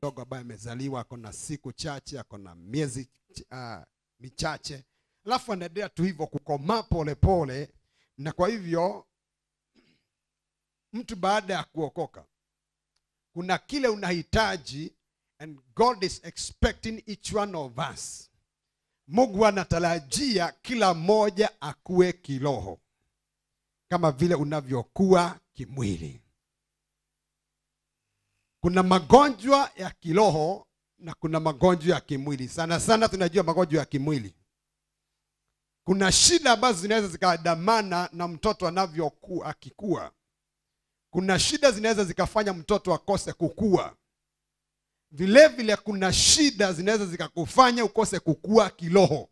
mdogo ambaye amezaliwa ako na siku chache ako na miezi uh, michache alafu anaendelea tu hivyo kukomaa polepole na kwa hivyo mtu baada ya kuokoka kuna kile unahitaji and god is expecting each one of us mungu anatarajia kila mmoja akuwe kiroho kama vile unavyokuwa kimwili kuna magonjwa ya kiroho na kuna magonjwa ya kimwili sana sana tunajua magonjwa ya kimwili kuna shida ambazo zinaweza zikaandamana na mtoto anavyokuwa akikua kuna shida zinaweza zikafanya mtoto akose kukua vile vile kuna shida zinaweza zikakufanya ukose kukua kiroho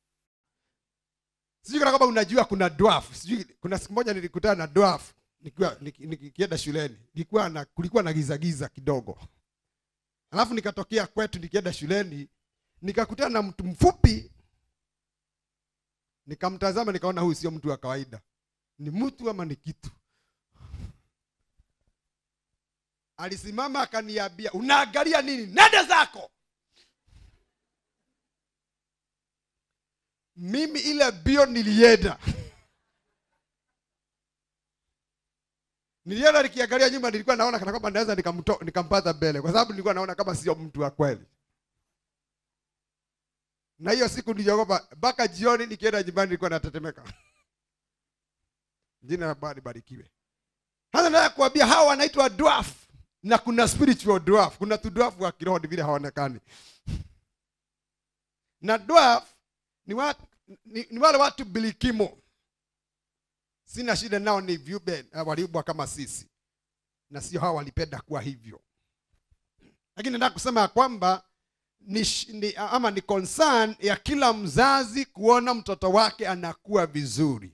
sijui kana kama unajua kuna dwarf sijui kuna siku moja nilikutana na dwarf nikiwa niki- nikienda shuleni nilikuwa na kulikuwa na giza giza kidogo alafu nikatokea kwetu nikienda shuleni nikakutana na mtu mfupi nikamtazama nikaona huyu sio mtu wa kawaida ni mtu ama ni kitu alisimama akaniambia unaangalia nini nende zako mimi ile bio nilienda nilienda nikiangalia nyuma nilikuwa naona kana kwamba naweza nikamto- nikampata mbele kwa sababu nilikuwa naona kama sio mtu wa kweli na hiyo siku niliogopa mpaka jioni nikienda nyumbani nilikuwa natetemeka jina la bwana libarikiwe sasa nataka kuambia hawa wanaitwa dwarf na kuna spiritual dwarf kuna tu dwarf wa kiroho ni vile hawaonekani na dwarf ni, wa, ni, ni wale watu bilikimo sina shida nao ni viumbe uh, waliumbwa kama sisi na sio hawa walipenda kuwa hivyo lakini nataka kusema ya kwamba ni, sh- ni, ama ni concern ya kila mzazi kuona mtoto wake anakuwa vizuri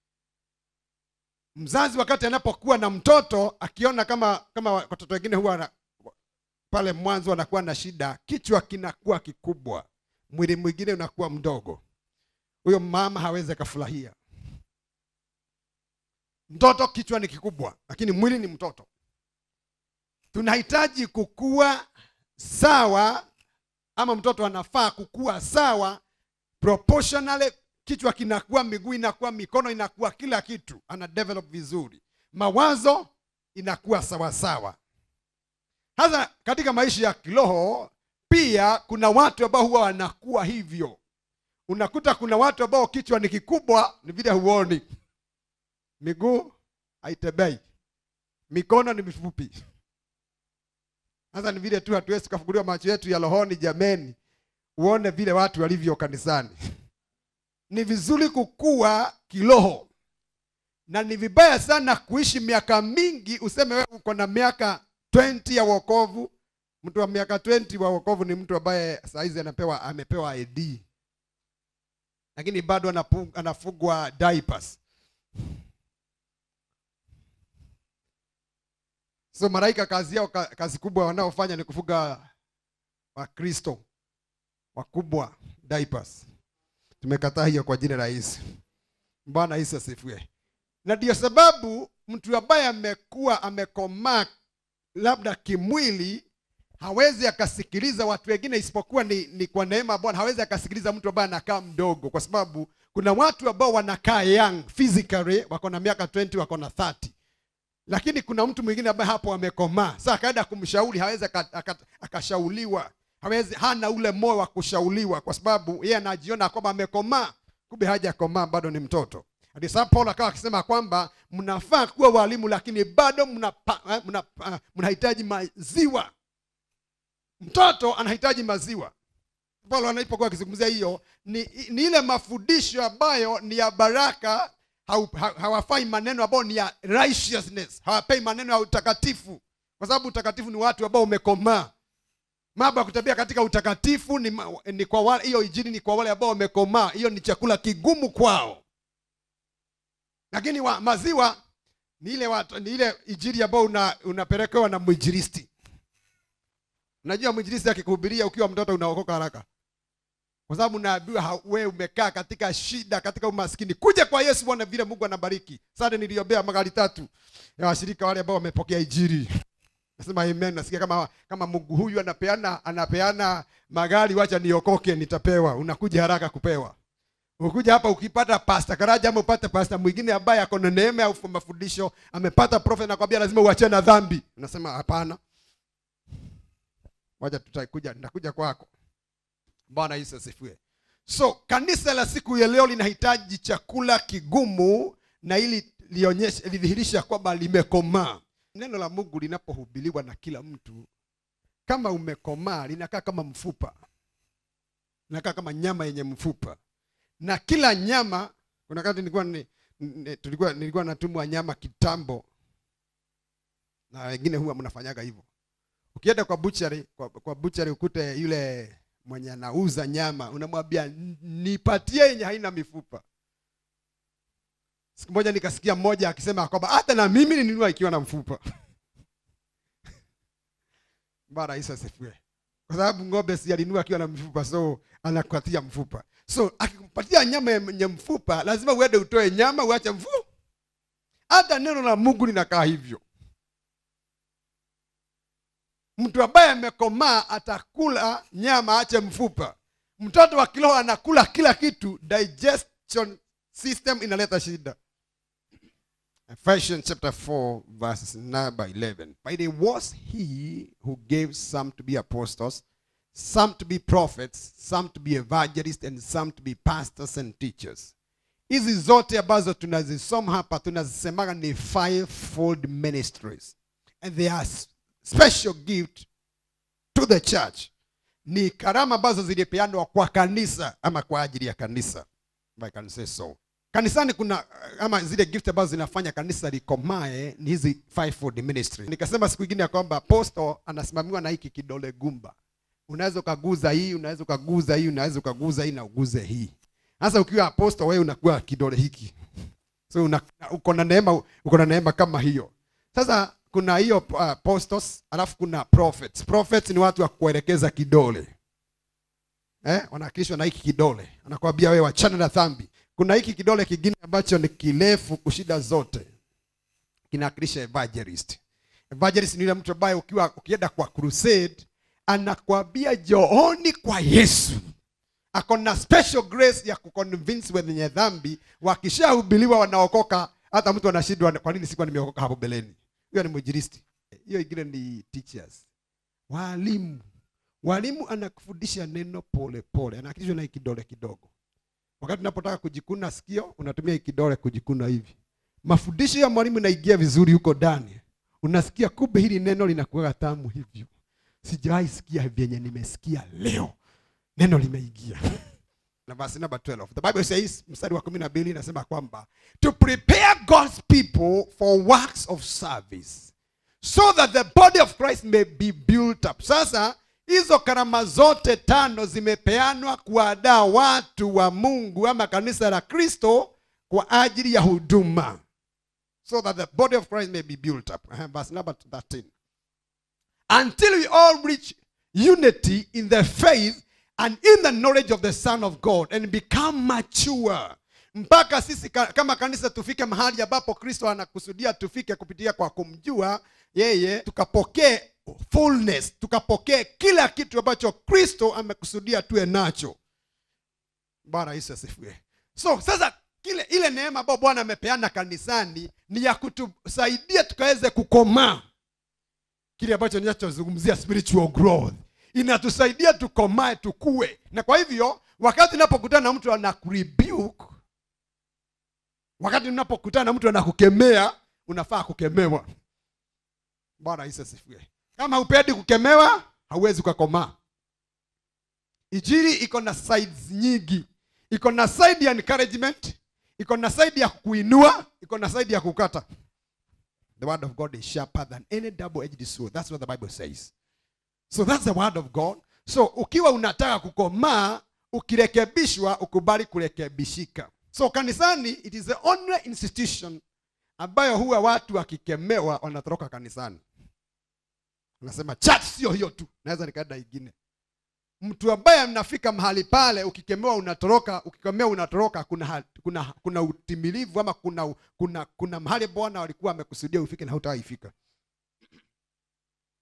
mzazi wakati anapokuwa na mtoto akiona kama kama watoto wengine huwa wana- pale mwanzo wanakuwa na shida kichwa kinakuwa kikubwa mwili mwingine unakuwa mdogo huyo mama hawezi akafurahia mtoto kichwa ni kikubwa lakini mwili ni mtoto tunahitaji kukua sawa ama mtoto anafaa kukua sawa proportionally kichwa kinakuwa miguu inakuwa mikono inakuwa kila kitu ana develop vizuri mawazo inakuwa sawasawa sasa katika maisha ya kiroho pia kuna watu ambao huwa wanakuwa hivyo unakuta kuna watu ambao kichwa ni kikubwa ni vile huoni miguu haitembei mikono ni mifupi sasa ni vile tu hatuwezi tukafunguliwa macho yetu ya rohoni jameni uone vile watu walivyo kanisani ni vizuri kukua kiroho na ni vibaya sana kuishi miaka mingi useme wewe uko na miaka 20 ya wokovu mtu wa miaka 20 wa wokovu ni mtu ambaye saizi anapewa amepewa id lakini bado anapu- anafugwa diapers so malaika kazi yao ka- kazi kubwa wanaofanya ni kufuga wakristo wakubwa diapers tumekataa hiyo kwa jina la yesu bwana yesu asifiwe na ndio sababu mtu ambaye amekuwa amekomaa labda kimwili hawezi akasikiliza watu wengine isipokuwa ni, ni kwa neema ya bwana hawezi akasikiliza mtu ambaye anakaa mdogo kwa sababu kuna watu ambao wanakaa young physically wako na miaka 20 wako na 30 lakini kuna mtu mwingine ambaye hapo amekomaa sasa akaenda kumshauri hawezi aka- aka- akashauriwa hawezi hana ule moyo wa kushauriwa kwa sababu yeye anajiona kwamba amekomaa kumbe hajakomaa bado ni mtoto ndio sababu paulo akawa akisema kwamba mnafaa kuwa walimu lakini bado mnapa- eh, mna- ah, mnahitaji maziwa mtoto anahitaji maziwa paulo anapokuwa akizungumzia hiyo ni, ni ile mafundisho ambayo ni ya baraka hau- ha- hawafai maneno ambayo ni ya righteousness hawapei maneno ya utakatifu kwa sababu utakatifu ni watu ambao umekomaa mambo ya kutembea katika utakatifu ni, ma- ni kwa wale hiyo injili ni kwa wale ambao wamekomaa hiyo ni chakula kigumu kwao lakini wa, maziwa ni ile watu, ni ile injili ambayo una, unapelekewa na mwinjilisti unajua mwinjilisti akikuhubiria ukiwa mtoto unaokoka haraka kwa sababu unaambiwa ha- wewe umekaa katika shida katika umaskini kuja kwa yesu bwana vile mungu anabariki sasa niliombea magari tatu ya washirika wale ambao wamepokea injili nasema amen nasikia kama kama mungu huyu anapeana anapeana magari wacha niokoke nitapewa unakuja haraka kupewa ukuja hapa ukipata pasta karaja ama upate pasta mwingine ambaye ako na neema au mafundisho amepata prophet nakwambia lazima uachane na dhambi unasema hapana wacha tutakuja nitakuja kwako bwana yesu asifiwe so kanisa la siku ya leo linahitaji chakula kigumu na ili lionyeshe lidhihirisha kwamba limekomaa neno la mungu linapohubiliwa na kila mtu kama umekomaa linakaa kama mfupa linakaa kama nyama yenye mfupa na kila nyama kuna wakati nilikuwa ni, ni, tulikuwa nilikuwa natumwa nyama kitambo na wengine huwa mnafanyaga hivyo ukienda kwa buchari kwa, kwa buchari ukute yule mwenye anauza nyama unamwambia "N- nipatie yenye haina mifupa siku moja nikasikia mmoja akisema kwamba hata na mimi ninunua ikiwa na mfupa bwana yesu asifiwe kwa sababu ng'ombe si alinunua akiwa na mfupa so anakupatia mfupa so akikupatia nyama yenye mfupa lazima uende utoe nyama uache mfupa hata neno la mungu linakaa hivyo mtu ambaye amekomaa atakula nyama ache mfupa mtoto wa kiroho anakula kila kitu digestion system inaleta shida Ephesians chapter 4 verses number 11 but it was he who gave some to be apostles some to be prophets some to be evangelists and some to be pastors and teachers hizi zote ambazo tunazisoma hapa tunazisemaga ni fivefold ministries and they are s- special gift to the church ni karama ambazo zilipeanwa kwa kanisa ama kwa ajili ya kanisa if I can say so kanisani kuna uh, ama zile gift ambazo zinafanya kanisa likomae ni hizi fivefold ministry nikasema siku ingine ya kwamba apostle anasimamiwa na hiki kidole gumba unaweza ukaguza hii unaweza ukaguza hii unaweza ukaguza hii na uguze hii sasa ukiwa apostle wewe unakuwa kidole hiki so una, uko na neema uko na neema kama hiyo sasa kuna hiyo uh, apostles alafu kuna prophets prophets ni watu wa kuelekeza kidole eh, wanawakilishwa na hiki kidole anakwambia wewe wachana na dhambi kuna hiki kidole kingine ambacho ni kirefu kushida zote kinawakilisha evangelist evangelist ni yule mtu ambaye ukiwa ukienda kwa crusade anakwambia jooni kwa yesu ako na special grace ya kuconvince wenye dhambi wakishahubiriwa wanaokoka hata mtu anashindwa kwa nini sikuwa nimeokoka hapo beleni hiyo ni mwinjilisti hiyo ingine ni teachers walimu walimu anakufundisha neno pole pole anakilishwa na hii kidole kidogo wakati unapotaka kujikuna sikio unatumia hii kidole kujikuna hivi mafundisho ya mwalimu inaingia vizuri huko ndani unasikia kumbe hili neno linakuwa tamu hivyo sijawahi sikia vyenye nimesikia leo neno limeingia na verse number 12 the bible says mstari wa 12 inasema kwamba to prepare god's people for works of service so that the body of christ may be built up sasa hizo karama zote tano zimepeanwa kuwadaa watu wa mungu ama kanisa la kristo kwa ajili ya huduma so that the body of christ may be built up Uh-huh, verse number 13 until we all reach unity in the faith and in the knowledge of the son of god and become mature mpaka sisi ka- kama kanisa tufike mahali ambapo kristo anakusudia tufike kupitia kwa kumjua yeye tukapokee fullness tukapokee kila kitu ambacho kristo amekusudia tuwe nacho bwana yesu asifiwe so sasa kile ile neema ambayo bwana amepeana kanisani ni ya kutusaidia tukaweze kukomaa kile ambacho ninachozungumzia spiritual growth inatusaidia tukomae tukue na kwa hivyo wakati unapokutana na mtu anakurebuke wakati unapokutana na mtu anakukemea unafaa kukemewa bwana yesu asifiwe kama hupendi kukemewa hauwezi ukakomaa ijiri iko na sides nyingi iko na side ya encouragement iko na side ya kuinua iko na side ya kukata the word of god is sharper than any double edged sword that's what the bible says so that's the word of god so ukiwa unataka kukomaa ukirekebishwa ukubali kurekebishika so kanisani it is the only institution ambayo huwa watu wakikemewa wanatoroka kanisani unasema church sio hiyo tu naweza nikaenda ingine mtu ambaye mnafika mahali pale ukikemewa unatoroka ukikemewa unatoroka kuna ha- kuna kuna utimilivu ama kuna kuna kuna mahali bwana walikuwa amekusudia ufike na hutaifika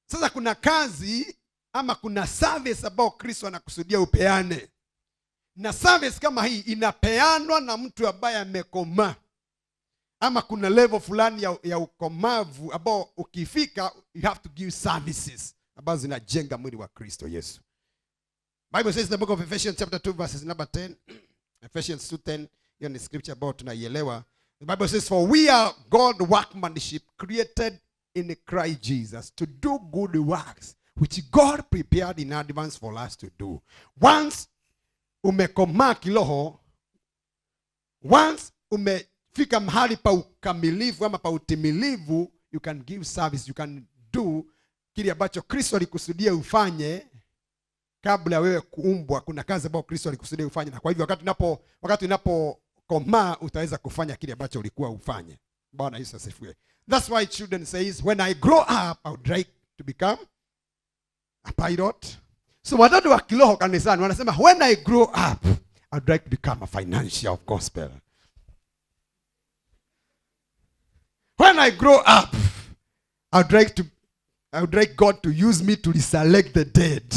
sasa kuna kazi ama kuna service ambayo kristo anakusudia upeane na service kama hii inapeanwa na mtu ambaye amekomaa ama kuna level fulani ya, ya ukomavu ambao ukifika you have to give services ambazo zinajenga mwili wa kristo yesu bible says in the book of ephesians chapter 2 verses number 10 ephesians 2:10 hiyo ni scripture ambayo tunaielewa the bible says for we are god workmanship created in christ jesus to do good works which god prepared in advance for us to do once umekomaa kiroho once umefika mahali pa ukamilifu ama pa utimilivu you can give service you can do kile ambacho kristo alikusudia ufanye kabla ya wewe kuumbwa kuna kazi ambayo kristo alikusudia ufanye na kwa hivyo wakati unapo wakati unapokomaa utaweza kufanya kile ambacho ulikuwa ufanye bwana yesu asifiwe that's why children says when i grow up i would like to become a pilot so watoto wa kiroho kanisani wanasema when i grow up i would like to become a financial of gospel when i grow up i would like to i would like god to use me to resurrect the dead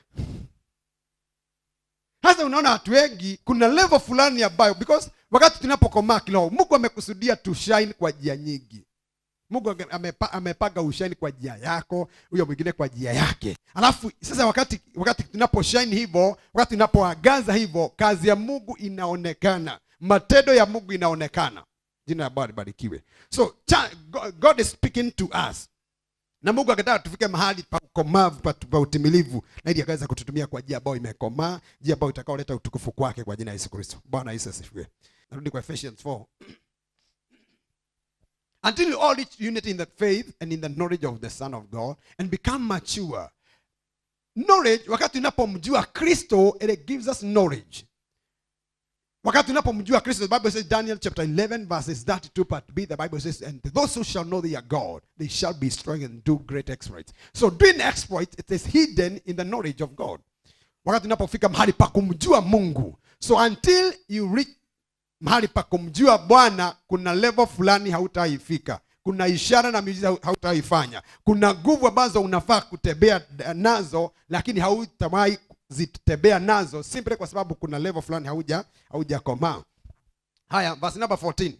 sasa unaona watu wengi kuna level fulani ambayo because wakati tunapokomaa kiroho mungu amekusudia tu shine kwa njia nyingi mungu ame- amepa, amepaga ushine kwa njia yako huyo mwingine kwa njia yake alafu sasa wakati wakati tunaposhine hivyo wakati tunapoagaza hivyo kazi ya mungu inaonekana matendo ya mungu inaonekana jina la bwana libarikiwe so cha, God, god is speaking to us na mungu akataka tufike mahali pa ukomavu pa, pa utimilivu na ili akaweza kututumia kwa njia ambayo imekomaa njia ambayo itakaoleta utukufu kwake kwa jina la yesu kristo bwana yesu asifiwe narudi kwa ephesians 4 until you all reach unity in the faith and in the knowledge of the son of god and become mature knowledge wakati unapomjua kristo it gives us knowledge wakati unapomjua kristo the bible says daniel chapter 11 verses 32 part b the bible says and those who shall know their god they shall be strong and do great exploits so doing exploits it is hidden in the knowledge of god wakati unapofika mahali pa kumjua mungu so until you reach mahali pa kumjua bwana kuna level fulani hautaifika kuna ishara na miujiza hautaifanya kuna nguvu ambazo unafaa kutembea nazo lakini hautawahi zitembea nazo simply kwa sababu kuna level fulani hauja haujakomaa haya verse number 14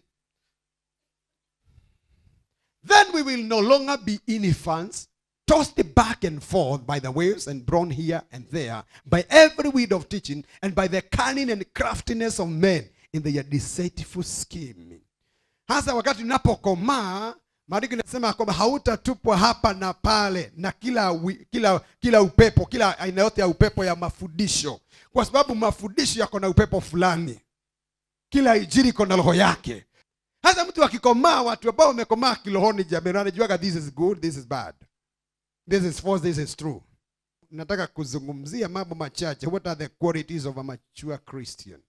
then we will no longer be infants tossed back and forth by the waves and blown here and there by every wind of teaching and by the cunning and craftiness of men in their deceitful scheme hasa wakati unapokomaa maandiko inasema kwamba hautatupwa hapa na pale na kila, wi- kila kila upepo kila aina yote ya upepo ya mafundisho kwa sababu mafundisho yako na upepo fulani kila ijiri iko na roho yake hasa mtu akikomaa watu ambao wamekomaa kirohoni jamani anajuaga this is good this is bad this is false this is true nataka kuzungumzia mambo machache what are the qualities of a mature christian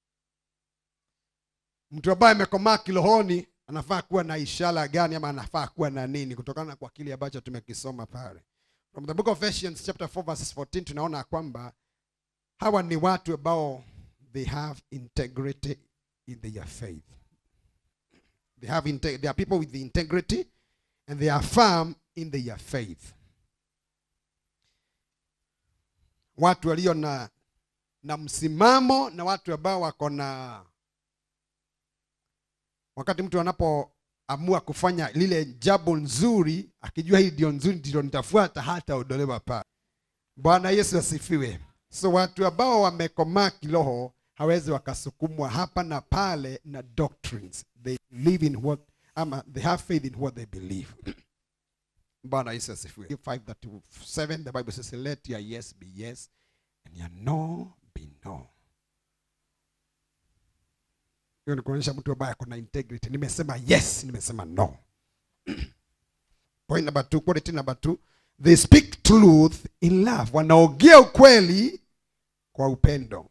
mtu ambaye amekomaa kirohoni anafaa kuwa na ishara gani ama anafaa kuwa na nini kutokana kwa kile ambacho tumekisoma pale from the book of Ephesians chapter 4 verses 14 tunaona kwamba hawa ni watu ambao they have integrity in their faith they have inte- they are people with the integrity and they are firm in their faith watu walio na na msimamo na watu ambao wako na wakati mtu anapoamua kufanya lile jambo nzuri akijua hii ndio nzuri ndilo nitafuata hata odolewa pale bwana yesu asifiwe so watu ambao wamekomaa kiroho hawezi wakasukumwa hapa na pale na doctrines they live in what ama they have faith in what they believe bwana yesu asifiwe 537 the bible says let your yes be yes and your no be no hiyo ni kuonyesha mtu ambaye ako na integrity nimesema yes nimesema no point number two quality number two they speak truth in love wanaongea ukweli kwa upendo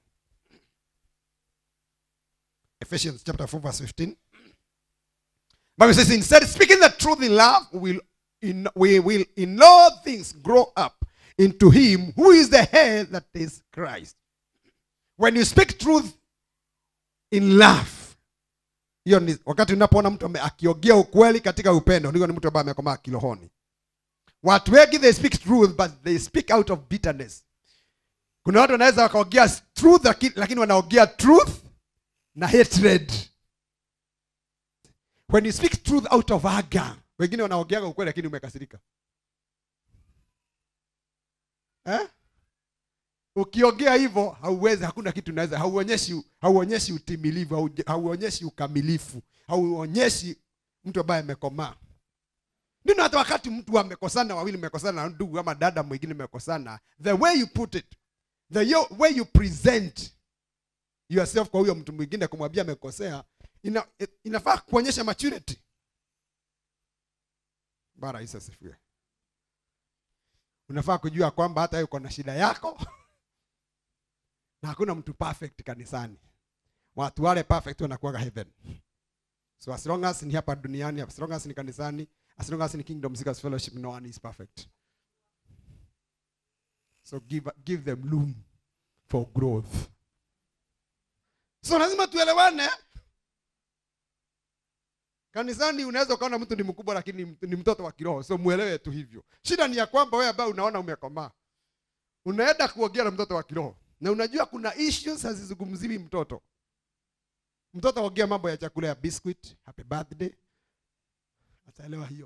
ephesians chapter 4 verse 15 bible says instead speaking the truth in love we will in, we will in all things grow up into him who is the head that is christ when you speak truth in love hiyo ni wakati unapoona mtu ame- akiongea ukweli katika upendo ndio ni mtu ambaye amekomaa kirohoni watu wengi they speak truth but they speak out of bitterness kuna watu wanaweza wakaongea truth laki- lakini wanaongea truth na hatred when you speak truth out of anger wengine wanaongeaga ukweli lakini umekasirika eh? ukiongea hivyo hauwezi hakuna kitu unaweza hauonyeshi hauonyeshi utimilivu hauj- hauonyeshi ukamilifu hauonyeshi mtu ambaye amekomaa ndio hata wakati mtu amekosana wawili mmekosana na ndugu ama dada mwingine mmekosana the way you put it the yo- way you present yourself kwa huyo mtu mwingine kumwambia amekosea ina, inafaa kuonyesha maturity bara Yesu asifiwe unafaa kujua kwamba hata wewe uko na shida yako na hakuna mtu perfect kanisani watu wale perfect wanakuwaga heaven so as long as ni hapa duniani as long as ni kanisani as long as ni kingdom seekers fellowship no one is perfect so give, give them room for growth so lazima tuelewane kanisani unaweza ukaona mtu ni mkubwa lakini ni- ni mtoto wa kiroho so mwelewe tu hivyo shida ni ya kwamba wewe ambaye unaona umekomaa unaenda kuongea na mtoto wa kiroho na unajua kuna issues hazizungumziwi mtoto mtoto aongea mambo ya chakula ya biscuit happy birthday ataelewa hiyo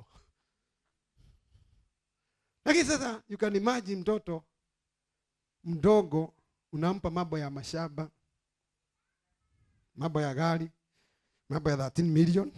lakini sasa you can imagine mtoto mdogo unampa mambo ya mashamba mambo ya gari mambo ya 13 million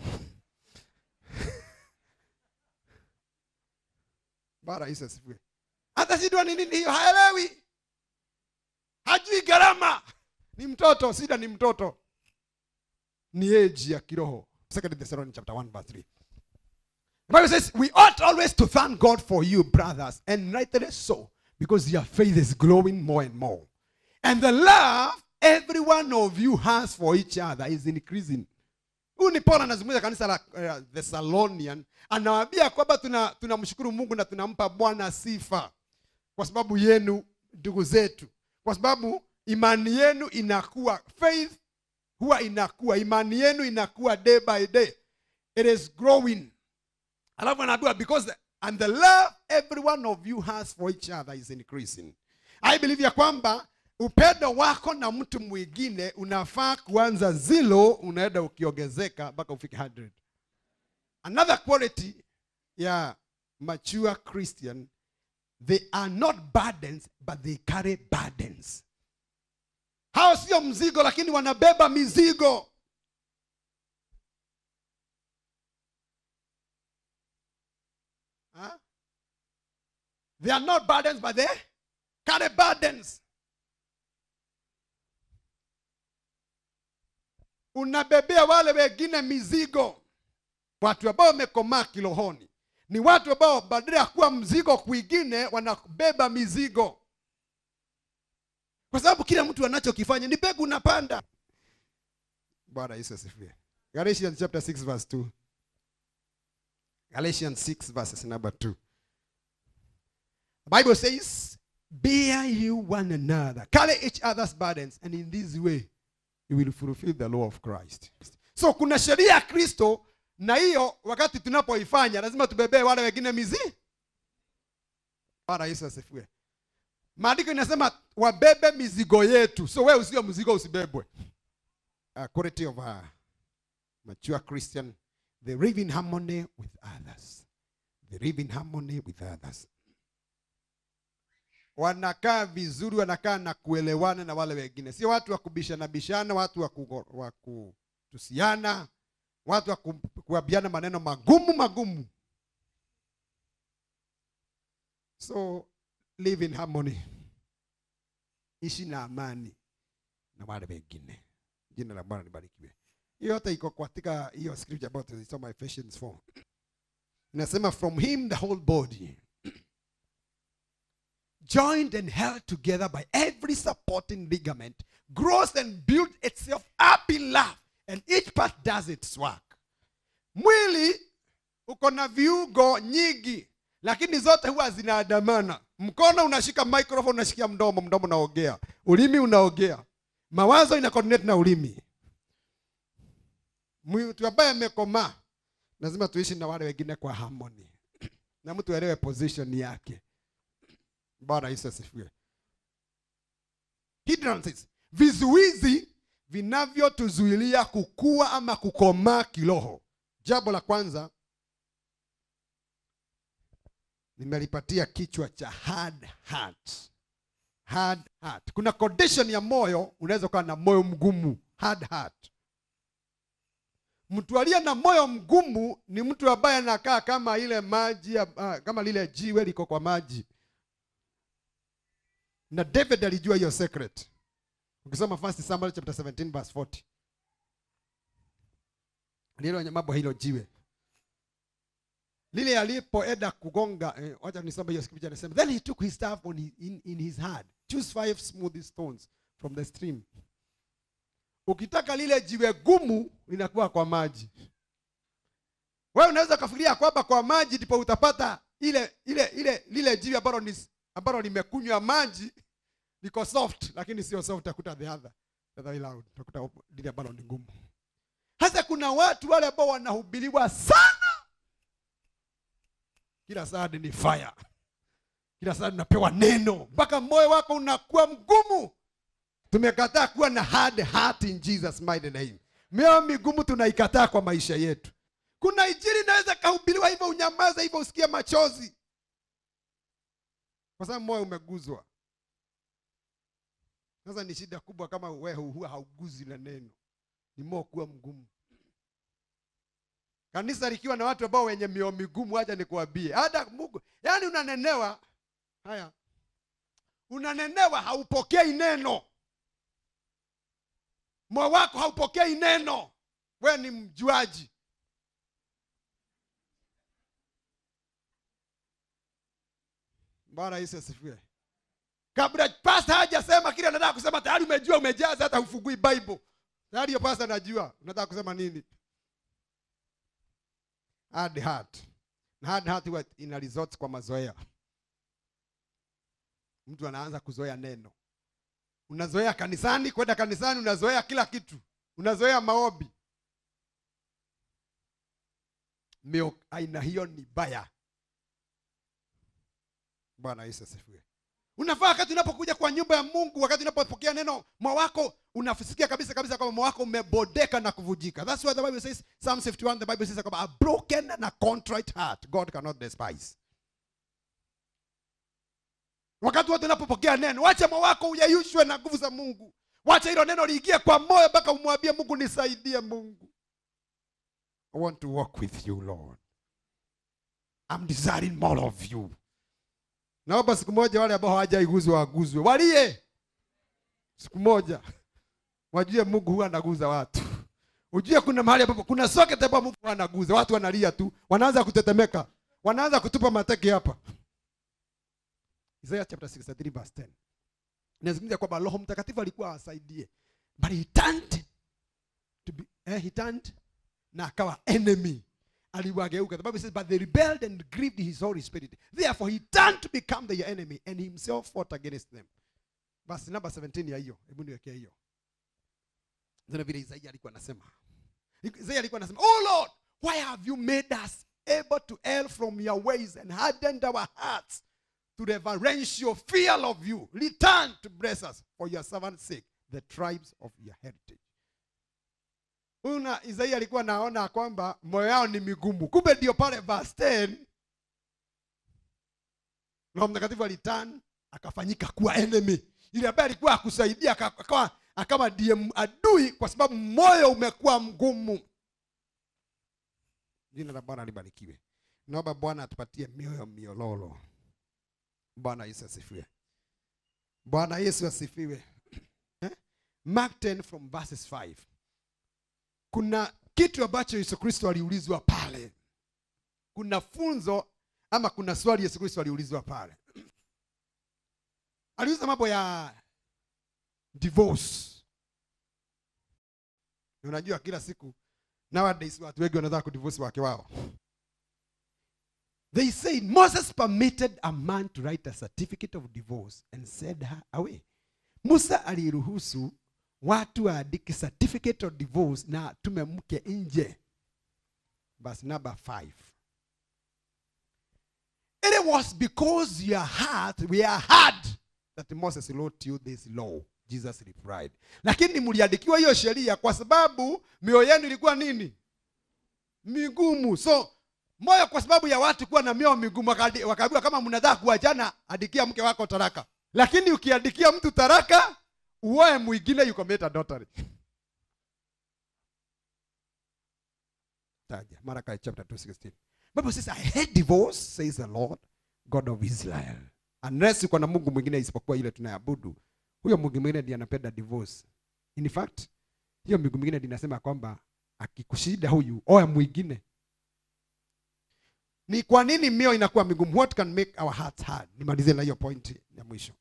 bara Yesu asifiwe hata shida ni nini hiyo haelewi hajui gharama ni mtoto shida ni mtoto ni age ya kiroho second thessalonians chapter 1 verse 3 the bible says we ought always to thank god for you brothers and rightly so because your faith is growing more and more and the love every one of you has for each other is increasing huyu ni paulo anazungumza kanisa la uh, thessalonian anawaambia kwamba tuna tunamshukuru mungu na tunampa bwana sifa kwa sababu yenu ndugu zetu kwa sababu imani yenu inakuwa faith huwa inakuwa imani yenu inakuwa day by day it is growing alafu anaambiwa because the, and the love every one of you has for each other is increasing i believe ya kwamba upendo wako na mtu mwingine unafaa kuanza zilo unaenda ukiongezeka mpaka ufike 100 another quality ya mature christian they are not burdens but they carry burdens hao sio mzigo lakini wanabeba mizigo Huh? they are not burdens but they carry burdens unabebea wale wengine mizigo watu ambao wamekomaa kirohoni ni watu ambao badala ya kuwa mzigo kwingine wanabeba mizigo kwa sababu kila mtu anachokifanya ni mbegu unapanda bwana yesu asifiwe galatians chapter 6 verse 2 galatians 6 verses number 2 the bible says bear you one another carry each other's burdens and in this way you will fulfill the law of christ so kuna sheria ya kristo na hiyo wakati tunapoifanya lazima tubebee wale wengine mizi bwana yesu asifiwe maandiko inasema wabebe mizigo yetu so wewe usio mzigo usibebwe uh, quality of a mature christian they live in harmony with others they live in harmony with others wanakaa vizuri wanakaa na kuelewana na wale wengine sio watu wa kubishana bishana watu wa kugo- wa kutusiana watu wa ku- kuambiana maneno magumu magumu so live in harmony ishi na amani na wale wengine jina la bwana libarikiwe hiyo yote iko katika hiyo scripture ambayo tulisoma Ephesians 4 inasema from him the whole body joined and held together by every supporting ligament grows and builds itself up in love and each part does its work mwili uko na viungo nyingi lakini zote huwa zinaandamana mkono unashika microphone unashikia mdomo mdomo unaongea ulimi unaongea mawazo ina coordinate na ulimi mtu ambaye amekomaa lazima tuishi na wale wengine kwa harmony na mtu aelewe position yake bwana yesu asifiwe hindrances vizuizi vinavyotuzuilia kukua ama kukomaa kiroho jambo la kwanza nimelipatia kichwa cha hard heart hard heart kuna condition ya moyo unaweza ukawa na moyo mgumu hard heart mtu aliye na moyo mgumu ni mtu ambaye anakaa kama ile maji ya- ah, kama lile jiwe liko kwa maji na david alijua hiyo secret ukisoma first samuel chapter 17 verse 40 lilo mambo hilo jiwe lile alipoenda kugonga eh, wacha nisome hiyo scripture anasema then he took his staff on his, in, in his hand choose five smooth stones from the stream ukitaka lile jiwe gumu linakuwa kwa maji wewe unaweza ukafikiria kwamba kwa maji ndipo utapata ile ile ile lile jiwe ambalo ni ambalo limekunywa maji liko soft lakini sio soft utakuta the other the other way round utakuta lile ambalo ni ngumu hasa kuna watu wale ambao wanahubiriwa sana kila saa ni fire kila saa unapewa neno mpaka moyo wako unakuwa mgumu tumekataa kuwa na hard heart in jesus mighty name mioyo migumu tunaikataa kwa maisha yetu kuna injili inaweza kahubiriwa hivyo unyamaza hivyo usikie machozi kwa sababu moyo umeguzwa sasa ni shida kubwa kama wewe huwa hauguzi na neno ni moyo kuwa mgumu kanisa likiwa na watu ambao wenye mioyo migumu haja nikuambie hata mungu yaani unanenewa haya unanenewa haupokei neno moyo wako haupokei neno we ni mjuaji bwana yesu asifiwe kabla pasta hajasema kile anataka kusema tayari umejua umejaza hata ufungui bible tayari hiyo pasta anajua unataka kusema nini hard heart na hard heart huwa ina resort kwa mazoea mtu anaanza kuzoea neno unazoea kanisani kwenda kanisani unazoea kila kitu unazoea maombi mio aina hiyo ni baya bwana yesu asifiwe unafaa wakati unapokuja kwa nyumba ya mungu wakati unapopokea neno moyo wako unasikia kabisa kabisa kwamba moyo wako umebodeka na kuvujika thats why the bible says psalm 51 the bible says kwamba a broken and a contrite heart god cannot despise wakati wote unapopokea neno wacha moyo wako uyeyushwe na nguvu za mungu wacha hilo neno liingie kwa moyo mpaka umwambie mungu nisaidie mungu i want to walk with you lord i'm desiring more of you naomba siku moja wale ambao hawajaiguzwa waguzwe walie siku moja wajue mungu huwa anaguza watu ujue kuna mahali ambapo kuna socket ambapo mungu huwa anaguza watu wanalia tu wanaanza kutetemeka wanaanza kutupa mateke hapa Isaiah chapter 63 verse 10 inazungumzia kwamba roho mtakatifu alikuwa awasaidie but he turned to be, eh, he turned na akawa enemy aliwageuka the bible says but they rebelled and grieved his holy spirit therefore he turned to become their enemy and himself fought against them basi namba 17 ya hiyo hebu niwekea hiyo zina vile isaia alikuwa anasema isaia alikuwa anasema oh lord why have you made us able to err from your ways and hardened our hearts to reverential fear of you return to bless us for your servant's sake the tribes of your heritage huyu na isaia alikuwa naona kwamba moyo yao ni migumu kumbe ndio pale verse 10 roho mtakatifu alitan akafanyika kuwa enemy ile ambaye alikuwa akusaidia aka- akawa akawa ndiye m- adui kwa sababu moyo umekuwa mgumu jina la bwana libarikiwe naomba bwana atupatie mioyo miololo bwana yesu asifiwe bwana yesu asifiwe Eh? mark 10 from verses 5 kuna kitu ambacho yesu kristo aliulizwa pale kuna funzo ama kuna swali yesu kristo aliulizwa pale aliuliza mambo ya divorce Na unajua kila siku nowadays watu wengi wanataka kudivorce wake wao they said moses permitted a man to write a certificate of divorce and send her away musa aliruhusu watu waandike certificate of divorce na tume mke nje basi namba 5 It was because your heart we are hard that Moses wrote you this law. Jesus replied. Lakini mliandikiwa hiyo sheria kwa sababu mioyo yenu ilikuwa nini? Migumu. So moyo kwa sababu ya watu kuwa na mioyo migumu wakadi- wakaambiwa kama mnataka kuachana andikia mke wako taraka. Lakini ukiandikia mtu taraka uoe mwingine you commit adultery. Taja Malachi chapter 2:16. Bible says I hate divorce says the Lord God of Israel. Unless uko na Mungu mwingine isipokuwa ile tunayabudu. Huyo Mungu mwingine ndiye anapenda divorce. In fact, hiyo Mungu mwingine ndiye inasema kwamba akikushida huyu oa mwingine. Ni kwa nini mioyo inakuwa migumu? What can make our hearts hard? Nimalizie na hiyo point ya mwisho.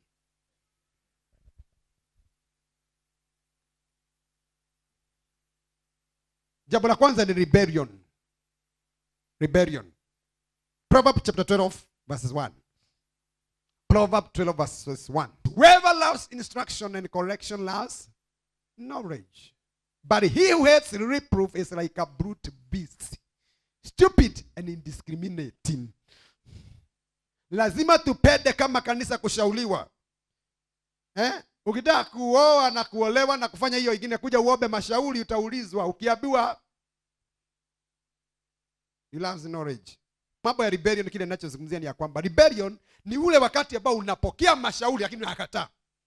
Jambo la kwanza ni rebellion. Rebellion. Proverbs chapter 12 verses 1. Proverbs 12 verses 1. Whoever loves instruction and correction loves knowledge. But he who hates reproof is like a brute beast, stupid and indiscriminating. Lazima tupende kama kanisa kushauriwa. Eh? Ukitaka kuoa na kuolewa na kufanya hiyo ingine, kuja uombe mashauri, utaulizwa. Ukiambiwa he loves knowledge. Mambo ya rebellion, kile ninachozungumzia ni ya kwamba rebellion ni ule wakati ambao unapokea mashauri lakini unakataa.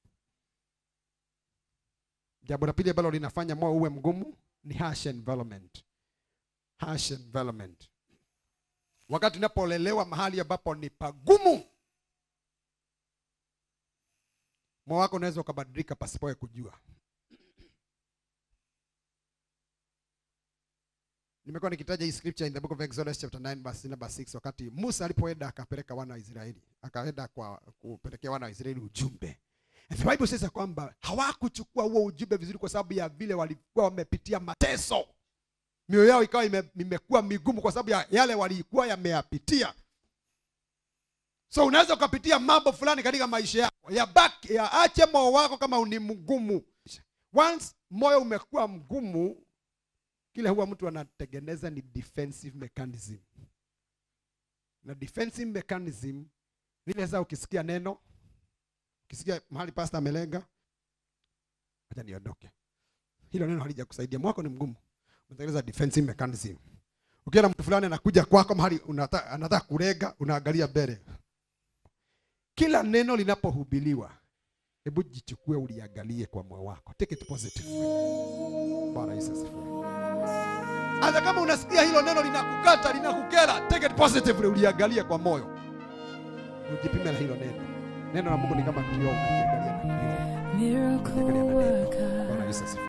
Jambo la pili ambalo linafanya moyo uwe mgumu ni harsh environment. Harsh environment. Wakati unapolelewa mahali ambapo ni pagumu, moyo wako unaweza ukabadilika pasipoe kujua. Nimekuwa nikitaja hii scripture in the book of Exodus chapter 9 verse number 6 wakati Musa alipoenda akapeleka wana wa Israeli, akaenda kwa kupelekea wana wa Israeli ujumbe. And the Bible says ya kwamba hawakuchukua huo ujumbe vizuri kwa sababu ya vile walikuwa wamepitia mateso. Mioyo yao ikawa ime, imekuwa migumu kwa sababu ya yale walikuwa yameyapitia. So unaweza ukapitia mambo fulani katika maisha yako, yabaki yaache moyo wako kama ni mgumu. Once moyo umekuwa mgumu, kile huwa mtu anatengeneza ni defensive mechanism, na defensive mechanism vile sasa, ukisikia neno, ukisikia mahali pastor amelenga, acha niondoke, hilo neno halijakusaidia, moyo wako ni mgumu, unatengeneza defensive mechanism. Ukiona mtu fulani anakuja kwako mahali unataka anataka kulenga, unaangalia mbele. Kila neno linapohubiriwa, hebu jichukue uliangalie kwa moyo wako, take it positive. Bwana Yesu asifiwe. Hata kama unasikia hilo neno linakukata, linakukera, take it positively, uliangalie kwa moyo, ujipime na hilo neno. Neno la Mungu ni kama kioo, unajiangalia na kioo. Miracle Unajiangalia na neno. worker. Bwana Yesu asifiwe.